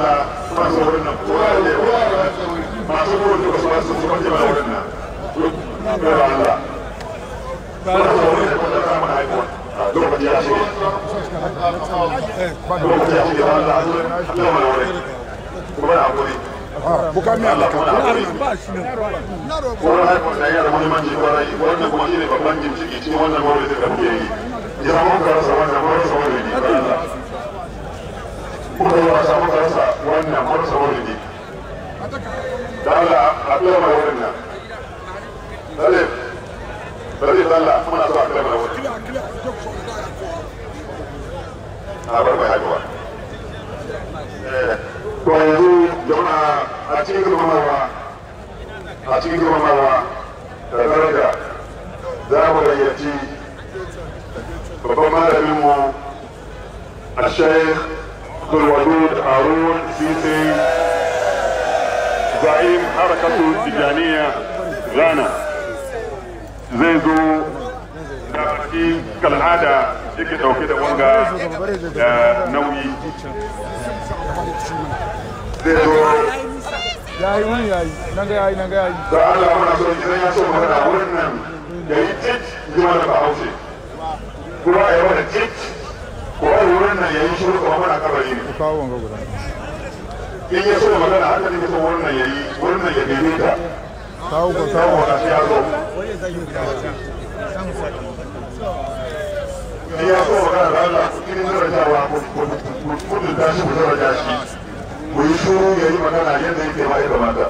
masu wurin nan kowa da ne masu wurin da ba su su kwanci ba wurin nan ga Allah ba da wurin da kuma ta mana haihuwa lokaci ya shige lokaci ya shige Allah a zuwa Allah mana wurin kuma da hakuri bukami Allah kuma da hakuri Allah wurin haihuwa da yana da muhimmanci kwarai wannan kuma shine babban jimciki cikin wannan mawurin da muke yi ya samu karasa wannan marasa wurin ne ba Allah kuma yi wasa muka rasa wannan marasa wurin da Allah a kira mai wurin nan Dalib Dalib Allah muna so a kira mai wurin a bar mai haihuwa to yanzu jama'a a cikin girmamawa a cikin girmamawa da daraja za mu gayyaci babban malaminmu a sheikh الودود هارون سيسي زعيم حركة التجانية غانا zai zo da baki kal'ada yake dauke da wanga da nauyi zai zo yayi wani yayi nan ga yayi nan ga yayi da Allah muna so idan ya so magana wurin nan da yi tit zuwa da bahaushe kuma a yi wani tit ko a wurin nan ya yi shiru kuma muna kabari ne kawo wanga guda in ya so magana haka ne so wurin nan ya yi wurin nan ya daidaita kawo ko kawo samu wata ya zo in ya so magana da Allah cikin darajawa kudu ta shi ku daraja shi ku yi shuru ya yi magana yadda yake ma ya kamata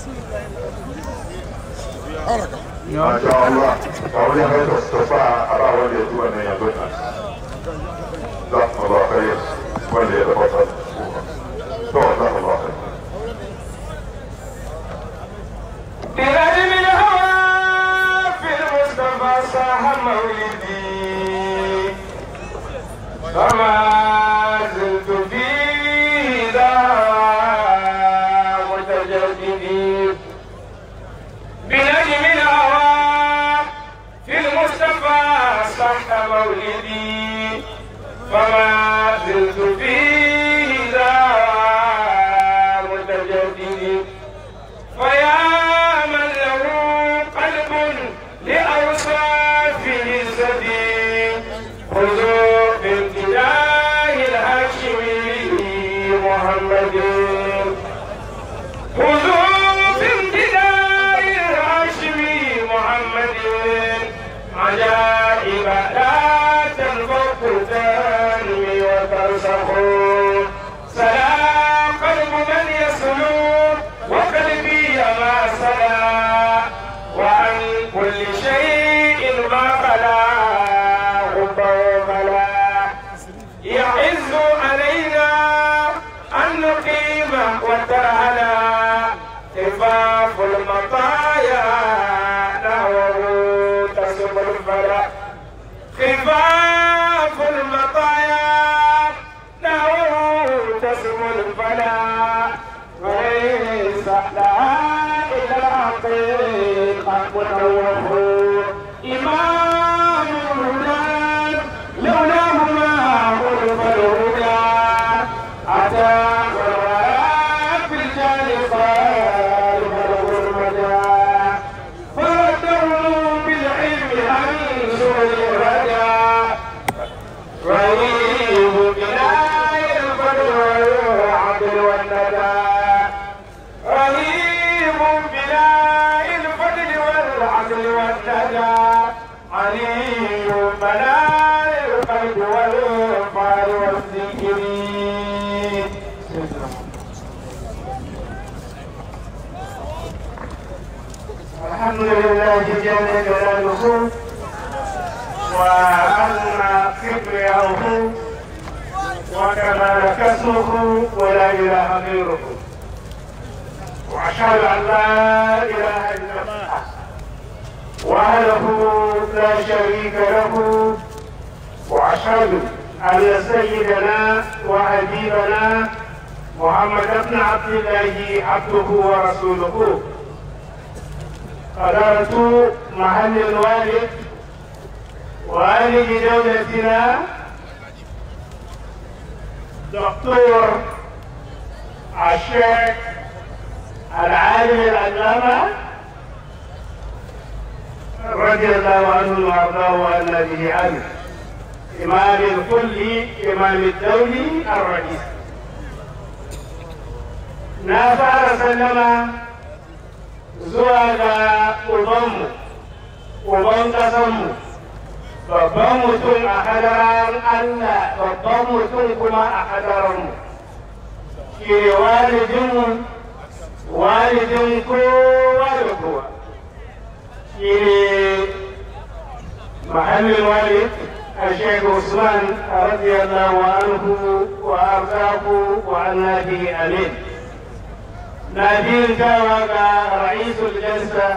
ما شاء الله أولي غير استطاع أرى ولي يدوى أن يدونا جزاكم الله خير ولي يتفضل جزاكم الله خير بغير من هوى في المصطفى صاح مولدي فما زلت في ذا متجددي بنجم الهوى في المصطفى صح مولدي فما زلت في ذا متجددي فيا من له قلب لأوصافه سديد خذوا بامتداه الهاشمي محمد خذوا بامتداه الهاشمي محمد عجائب لا تنفق تنمي وترسخ سلا قلب من يسلو وقلبي ما سلا وعن كل شيء ما خلا غبه خلا يعز علينا أن نقيم وترهنا خفاف المطايا نحوه تسم الفلا خفاف المطايا نحوه تسم الفلا وليس لها إلا الحقيقة متوفر إمام الهدى لولاه ما عرف الهدى أتى والولاء في الجال خالف الغرمدى فردوا بالعلم عن سوء الهدى رهيب بلاي الفضل والعدل والندى رهيب بلاء الفضل والعدل والندى علي بلاء القلب والفعل والذكر الحمد لله جل جلاله وأن كبرياؤه وكمال كسره ولا إله غيره وأشهد أن لا إله إلا الله وحده لا شريك له وأشهد أن سيدنا وحبيبنا محمد بن عبد الله عبده ورسوله قدرت محل الوالد والد دولتنا دكتور الشيخ العالم العلامة رضي الله عنه وارضاه وعنا به عنه إمام الكل إمام الدولي الرئيس na fara sallama zuwa ga ubanmu uban ƙasanmu babban mutum a hadaran Allah babban mutum kuma a hadaranmu shi ne walidinmu walidin kowa da kowa shi ne mahallin walid الشيخ عثمان رضي الله عنه وارضاه وعنا به امين نادين كما رئيس الجلسه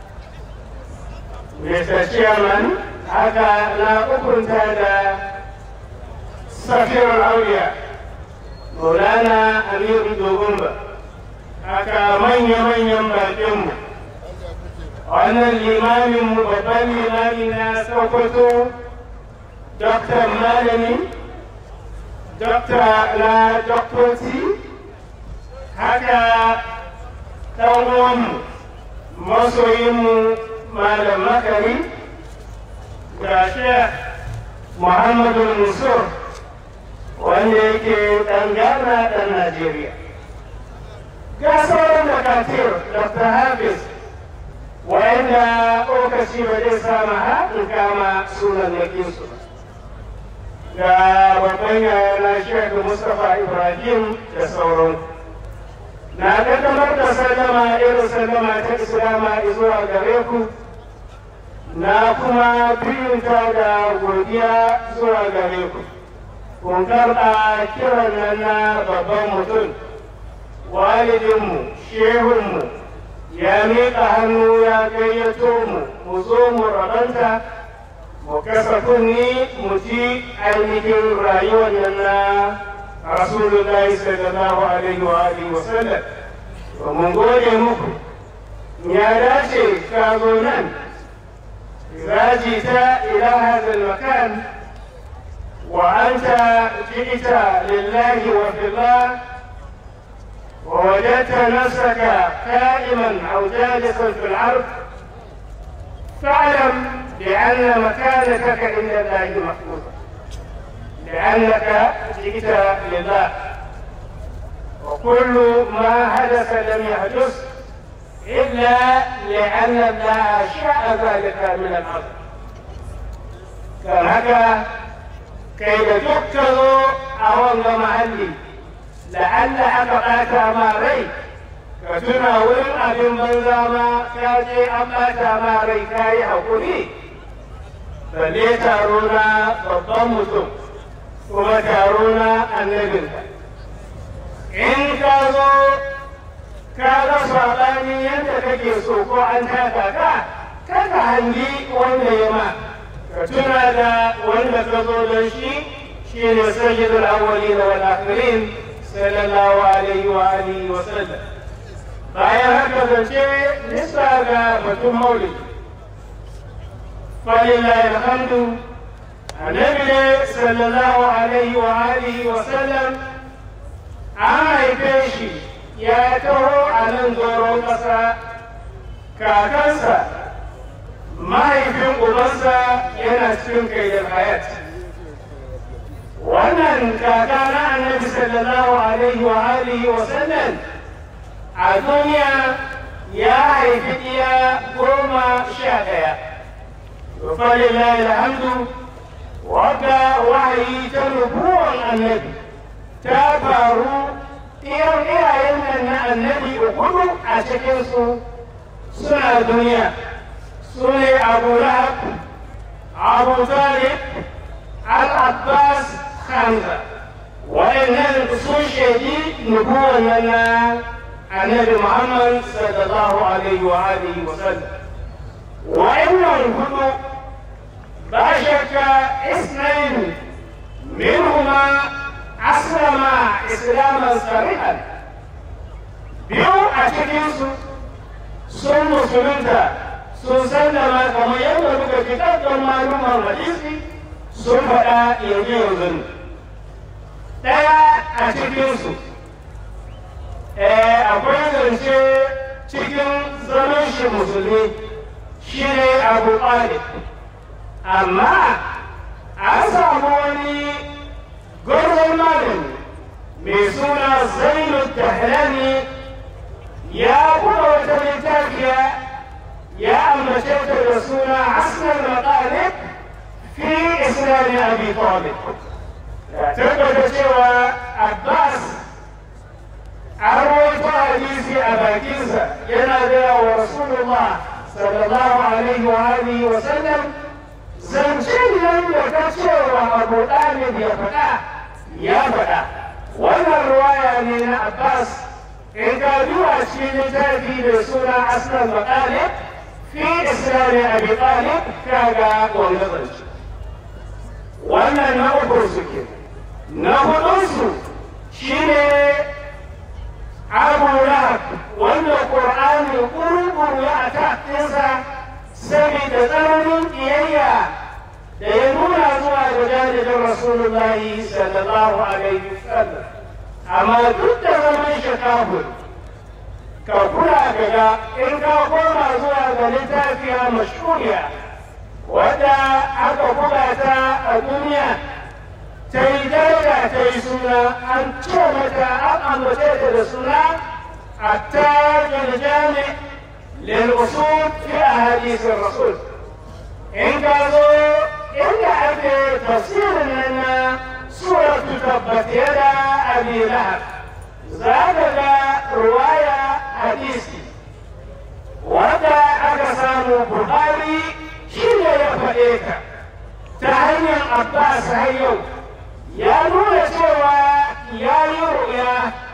Mr. Chairman, haka na ukunta da safiyar auliya, Maulana Amiru Dogunba, haka manya-manyan baƙinmu. Wannan limaminmu babban limami na Sokoto, Dr. Malami, Dr. na Doktoci, haka ɗan uwanmu, masoyinmu malam makari ga shek muhammadu musur wanda yake ɗan ghana ɗan najeriya ga sauran makatir dr hafiz wanda lokaci ba zai sama haɗin kama sunan yakinsu ga babban yayana shek mustapha ibrahim da sauran na kaddamar da sallama irin sallama ta islama zuwa gare ku na kuma biyunta da godiya zuwa gare ku kun karɓa kiran nan na babban mutum walidinmu shehunmu ya miƙa hannu ya gayyato mu mu zo mu rabanta mu kasa kunni mu ji ainihin rayuwar nan na rasulullahi sallallahu alaihi wa alihi wa sallam mun gode muku ya dace ka zo nan إذا جئت إلى هذا المكان وأنت جئت لله وفي الله ووجدت نفسك قائما أو جالسا في العرض فاعلم بأن مكانتك عند الله محفوظة لأنك جئت لله وكل ما حدث لم يحدث إلا لأن الله شاء ذلك من الأرض كان هكا كي تكتظوا أولا محلي لعل أبقاك ما ري كتنا ولن أبن بنزاما كاجي أبقاك ما ري كاي حقولي balle taro na babban mutum kuma taro na annabinka in ka zo ka ga saɓani yadda kake so ko an taka ka kada hangi wanda ya ma ka tuna da wanda ka zo don shi shi ne sayyidul awwalin wal akhirin sallallahu alaihi wa alihi wa sallam bayan haka zance nisa ga batun maulidi falillahi alhamdu annabi ne sallallahu alaihi wa alihi wa sallam an haife shi ya taho a nan doron ƙasa kakansa mahaifin ubansa yana cikin kaidar hayat wannan kaka na annabi sallallahu alaihi wa alihi wa sallam a duniya ya haifi iya goma sha ɗaya falillahi alhamdu wadda wahayi ta nubuwan annabi ta faru iyan iyayen nan na annabi hudu a cikinsu suna duniya su ne abu lahab abu talib al-abbas hamza wa'annan sun shaidi nubuwan nan na annabi muhammad sallallahu alaihi wa alihi wa sallam wa'annan hudu ba shakka isnaini minhuma aslama islaman sarihan biyu a cikinsu sun musulunta sun sallama kamar yadda muka fi ɗaɗɗan malumar hadisi sun faɗa yanzu yanzu ɗaya a cikinsu kasance cikin zaman shi musulmi shi ne abu ɗalib amma an samu wani gwarzon malami mai suna zainu tahlani ya kuma wata littafiya ya ambace ta da suna asnar maƙalib fi islami abi talib ya tabbata cewa abbas an rawaito hadisi a bakinsa yana gaya wa rasulullah sallallahu alaihi wa alihi wa sallam zance nan da ka cewa abu ɗalib ya faɗa ya faɗa wannan ruwaya ne na abbas in ka duba cikin littafi da suna asnan maƙalib fi islami abi talib kaga wanda zance wannan na uku suke na hudunsu shine abu lahab wanda ƙur'ani ƙuru ya a ɗinsa saboda tsananin ƙiyayya da ya nuna zuwa ga janibin rasulullahi sallallahu alaihi wasallam amma duk da zaman shi kafin ka kula daga in ka koma zuwa ga littafiya mashuriya wadda aka buga ta a duniya ta yi daraja ta yi suna an ce mata an ambace ta da suna a tajin jami lil'usul fi ahadisin rasul in ka zo inda ake tafsirin nan na suratu tabbat yada abi lahab za ka ga ruwaya hadisi wanda aka samu buhari shi ne ya faɗe ka ta hanyar abbas har yau ya nuna cewa ya yi ruya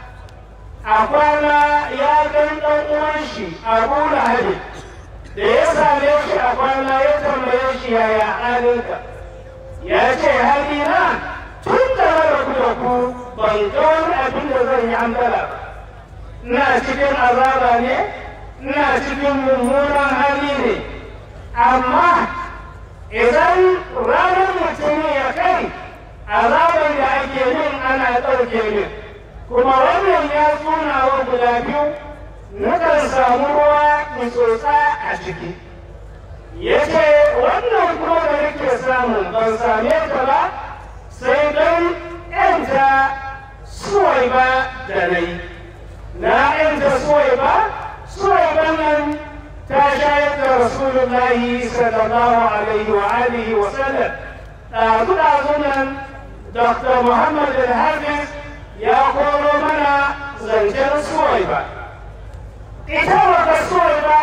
a kwana ya gan ɗan uwan shi abu lahabi da ya same shi a kwana ya tambaye shi yaya halinka ya ce halina tun da na rabu da ku ban ga wani abin da zan yi ambala ba ina cikin azaba ne ina cikin mummunan hali ne amma idan ranar mutum ya kai azaban da ake yin ana ɗauke min kuma wannan ya tsuna wa guda biyu nakan samu ruwa in tsotsa a ciki ya ce wannan kuma da nake samu ban same ta ba sai don ‘yanta suwai ba da na yi na ‘yanta suwai ba suwai ba nan ta shayar da rasulullahi sallallahu alaihi wa alihi wa sallam ɗazu-ɗazu nan dr muhammad al-hafiz ya koro mana zancen suwai ba ita wata suwai ba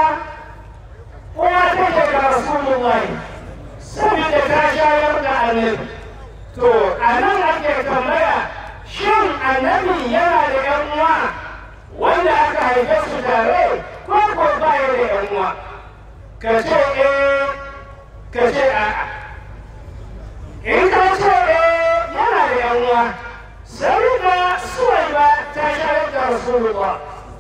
kuma take ga rasulullahi saboda ta shayar da annabi to a nan ake tambaya shin annabi yana da yan uwa wanda aka haife su tare ko ko ba ya da yan uwa ka ce eh ka ce a'a in ka ce eh yana da yan uwa sai da suwai ba ta shayar da rasulullah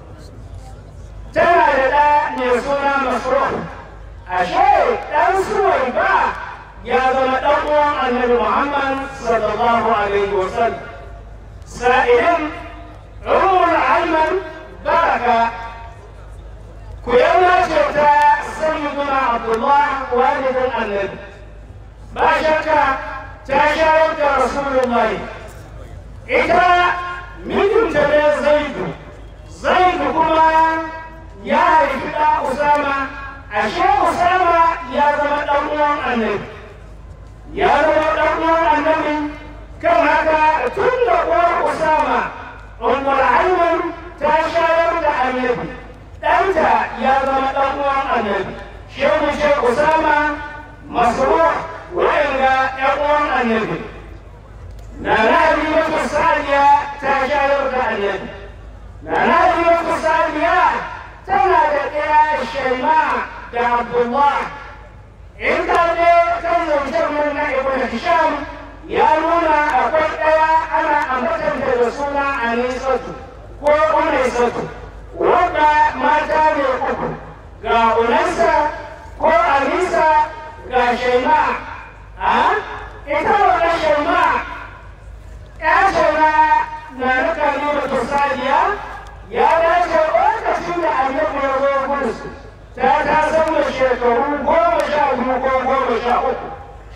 tana da ɗa mai suna masruh ashe ɗan suwai ba ya zama ɗan uwan annabi Muhammad sallallahu alaihi wa sallam sa'ilin umar ayman baraka ku yana ce ta sayyiduna abdullah walidin annabi ba shakka ta shayar da rasulullahi ita mijinta ne zaidu zaidu kuma ya haifi ɗa usama ashe usama ya zama ɗan uwan annabi ya zama ɗan uwan annabi kan haka tun da uwar usama umar aiman ta shayar da annabi ɗanta ya zama ɗan uwan annabi shehu ce usama masruh wa'inga ɗan uwan annabi na nabi wata saniya ta shayar da annabi na nabi wata saniya tana da ɗaya shaima da abdullah in ka je kan zancen mun na ibn hisham ya nuna akwai ɗaya ana ambatanta da suna anisatu ko unaisatu wanda mata ne uku ga unansa ko anisa ga shaima a ita wannan shaima ya shaima na nuka nuna tusaliya ya dace lokaci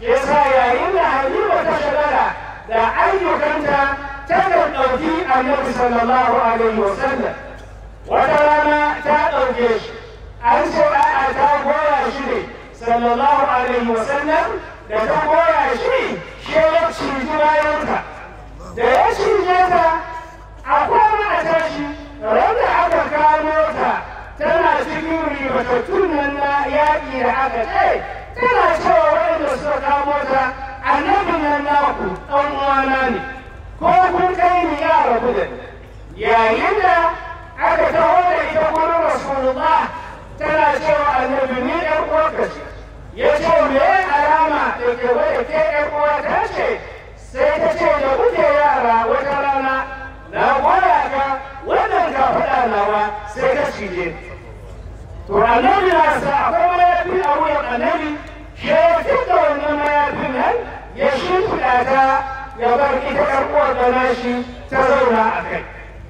yasa yayin da halima ta shagala da ayyukanta ta kan ɗauki annabi sallallahu alaihi wasallam wata rana ta ɗauke shi an ce a'a ta goya shi ne sallallahu alaihi wasallam da ta goya shi shi ya ciji bayanta da ya cije ta a kwana a tashi randa aka kamo ta tana cikin ribatattun nan na yaƙi da aka ce tana cewa waɗanda suka kamo ta annabin nan naku ɗan uwana ne ko kun kai ni ya rabu da ni yayin da aka taho da ita gurin rasulullah tana cewa annabi ni ɗan uwarka ce ya ce me alama da ke wadda ke ɗan uwa ta ce sai ta ce da kuke yara wata rana na goya ka wannan ka faɗa nawa sai ka cije to annabi na sa akwai mayafi a wuyan annabi shi ya fita wannan mayafin nan ya shimfiɗa ta ya bar ita ƴar uwar da nashi ta zauna a kai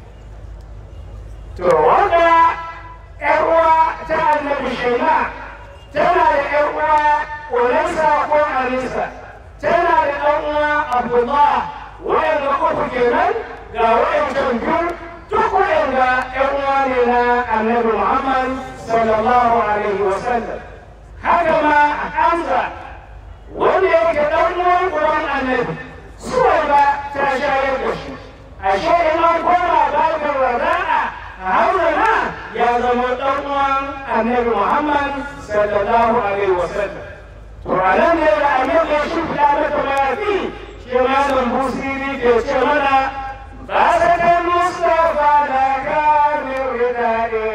to wanda ƴar uwa ta annabi shaima tana da ƴar uwa Ulansa ko Alisa tana da ɗan uwa Abdullah wayanda uku kenan ga wayancan biyu duk wayanda ƴan uwa ne na annabi Muhammad sallallahu alaihi wa sallam haka ma Hamza wanda yake ɗan uwan uwan annabi suwai ba ta shayar da shi ashe in an koma babin rada'a Hamza ma ya zama ɗan uwan annabi Muhammad sallallahu alaihi wa sallam to anan ne da annabi ya shimfiɗa mata mayafi shi malam busiri ke ce mana ba sa da mustafa da kamir ridade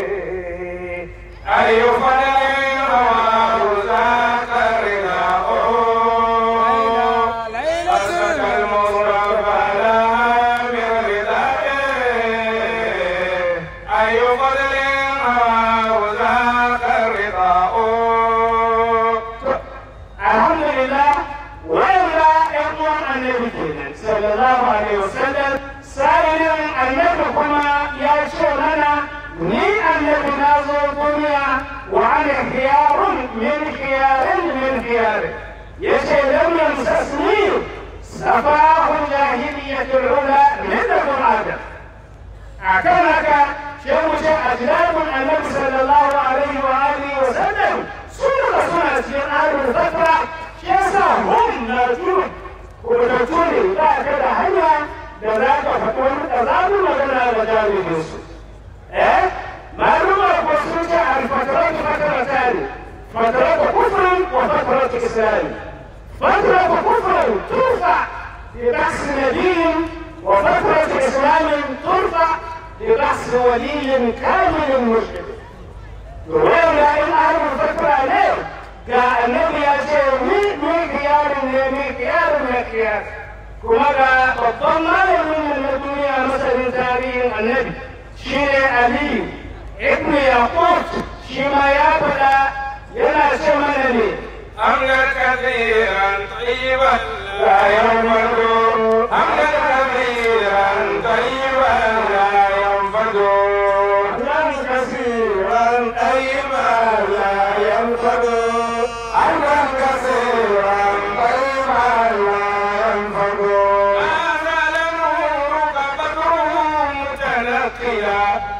ayo fadai rawa za ka rida o asakal mustafa da kamir ridade ayo fadai rawa za ka rida o alhamdulillah wanda ƴan uwan annabi kenan sallallahu alaihi wasallam sa'ilin annabi kuma ya ce mana ni annabi na zo duniya wa ana khiyarun min khiyarin min khiyarin yace lam yamsasni safahu jahiliyatul ula min adam akan haka sai mu ce ajnabun annabi sallallahu alaihi wa alihi wa sallam suna suna cikin ahlul fatra shi yasa hum na turu kubutattu ne ba ka da hanya da za ka faɗi wani ƙazamin magana da jami'in su eh maluma ko sun ce alfataratu fatarata ne fataratu kufrin wa fataratu islami fataratu kufrin turfa bi bahsi nabiyin wa fataratu islamin turfa bi bahsi waliyin kamilin mushrik wanda in ahlul fatra ne ga annabi ya ce ni ni kiyarin ne ni kiyarin ne kiyar kuma ga babban malamin na duniya masanin tarihin annabi shi ne aliyu ibn yaqut shi ma ya faɗa yana ce mana ne أملا كثيرا طيبا لا ينفد أملا كثيرا طيبا لا ينفد nan kasiran طيبا لا ينفد أملا كثيرا طيبا لا ينفد ما زال نورك بدره متنقلا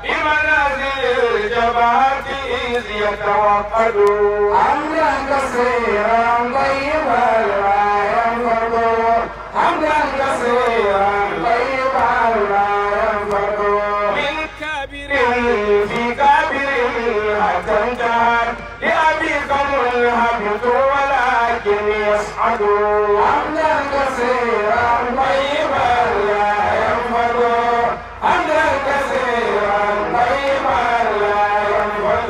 بمنازل الجبهة إذ يتوقد حمدا كثيرا طيبا لا ينفد حمدا كثيرا طيبا لا ينفد من كابر في كابر حتى انتهى لأبيك منهبط ولكن يصعد حمدا كثيرا طيبا لا ينفد حمدا كثيرا طيبا لا ينفد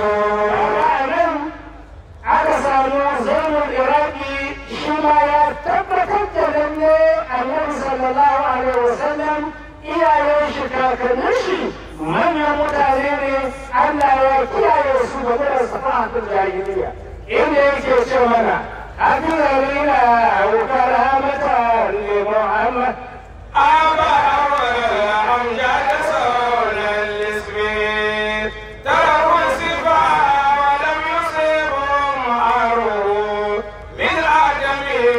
nan aka samu zainul iraki shi ma ya tabbatar da lalle annabi sallallahu alaihi wasallam iyayen shi kakannin shi manyan mutane ne Allah ya kiyaye su game da safahatul jahiliya inda yake ce mana Abdullah wa karamatan li Muhammad أبا أول أمجاد صون الاسم تركوا الصفا ولم يصيبهم عروه من آدم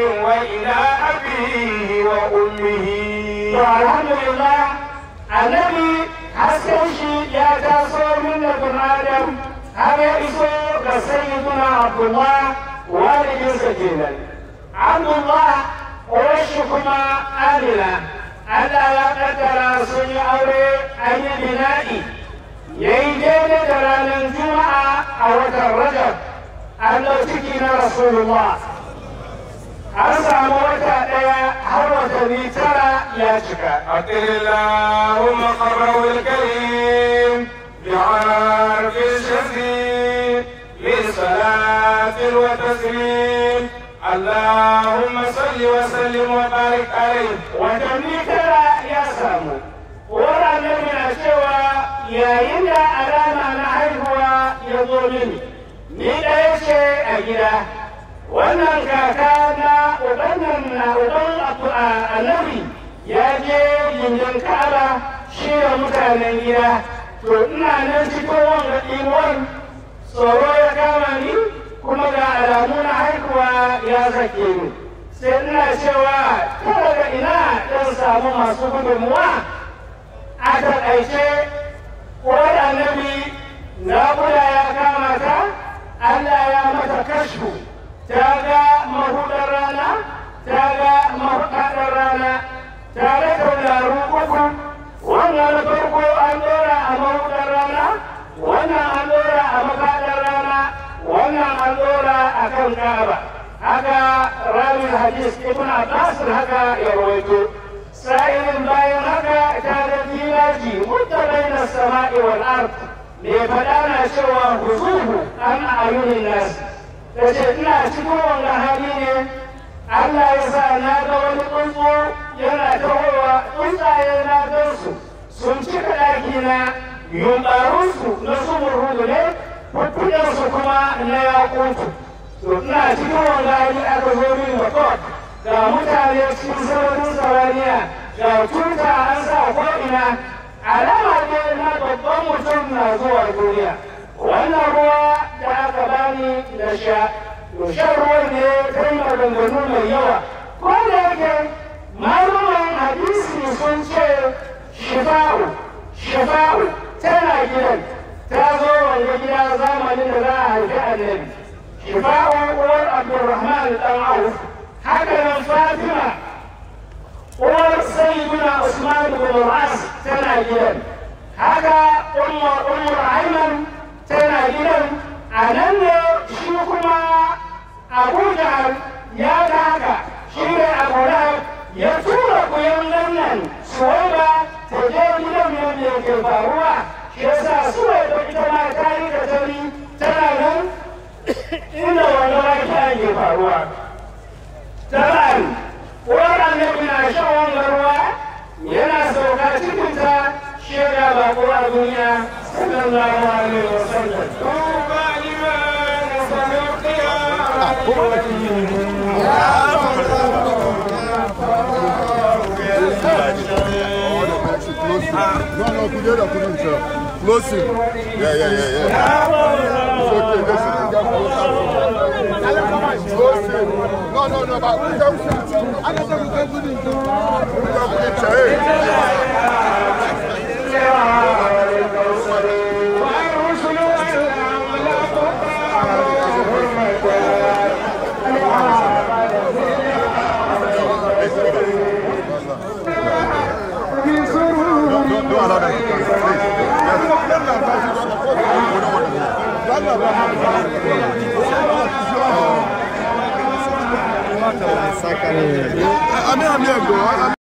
taso min da bin adam har ya iso ga sayyiduna abdullah walidinsa kenan abdullah uwarshi kuma amina Allah ya kaddara sun yi aure an yi bina'i ya yi daidai da ranar juma'a a watan rajab an ciki na rasulullah an samu wata ɗaya har watanni tara ya cika أطر اللهم قبره الكريم بعرف الشفيع لصلاة وتسليم اللهم صل وسلم وبارك عليه watanni tara ya samu uwar annabi na cewa yayin da alama na haihuwa ya zo mini ni ɗaya ce a gida wannan kaka na ubannan na uban annabi ya je gindin ka'aba shi da mutanen gida to ina nan cikin wanga ɗimuwar tsoro ya kama ni kuma ga alamu na haihuwa ya sake ni sai ina cewa ta daga ina ɗan samu masu gudunmuwa a taƙaice uwar annabi naƙuda ya kama ta Allah ya mata kashfu ta ga mahudar rana ta ga mafaɗar rana ta ga tauraru uku wannan na farko an ɗora a mahudar rana wannan an ɗora a mafaɗar rana wannan an ɗora a kan ka'aba haka ramin hadis ibn abbas haka ya rawaito sa'ilin bayan haka ta ga filaji mutta baina sama'i wal ard me faɗa na cewa huzuhu an ayunin nas ta ce ina cikin wannan hali ne Allah ya sa na ga wani tsuntsu yana tahowa tsuntsaye na gansu sun cika ɗaki na yunɓarunsu na sumurhudu ne fuffuɗinsu kuma na yakutu to ina cikin wanga hali aka zo min makot ga mutane cikin sararin samaniya ga tuta an sa ko'ina alama ne na babban mutum na zuwa duniya wannan ruwa da aka bani da sha to shan ruwan ne kai maganganu mai yawa ko da yake maluman hadisi sun ce shifa'u shifa'u tana gidan ta zo wanda gida zamanin da za a haifi annabi shifa'u uwar abdulrahman dan auf haka nan fatima uwar sayyiduna usman bin al-as tana gidan haka ummar ummar ayman tana gidan a nan ne shi kuma abu jahal ya ga haka shi ne abu lahab ya tura kuyan nan suwaiba ta je gidan yadda yake faruwa shi yasa suwaiba ita ma ta yi da tani tana nan inda wani wake ake faruwa taban uwar annabi na shan wanga ruwa yana sauka cikinta shaida ba ko a duniya sallallahu alaihi wasallam طوبى لمن سمع No, no, together, put himself. Close him. Yeah, yeah, yeah, yeah. It's okay, listen, you got close him. Close him. No, no, no, but we can put him. I don't think we can put him. We can put him. Hey. Don't, don't allow them to come, please. Yes. I mean, I'm here, bro. I'm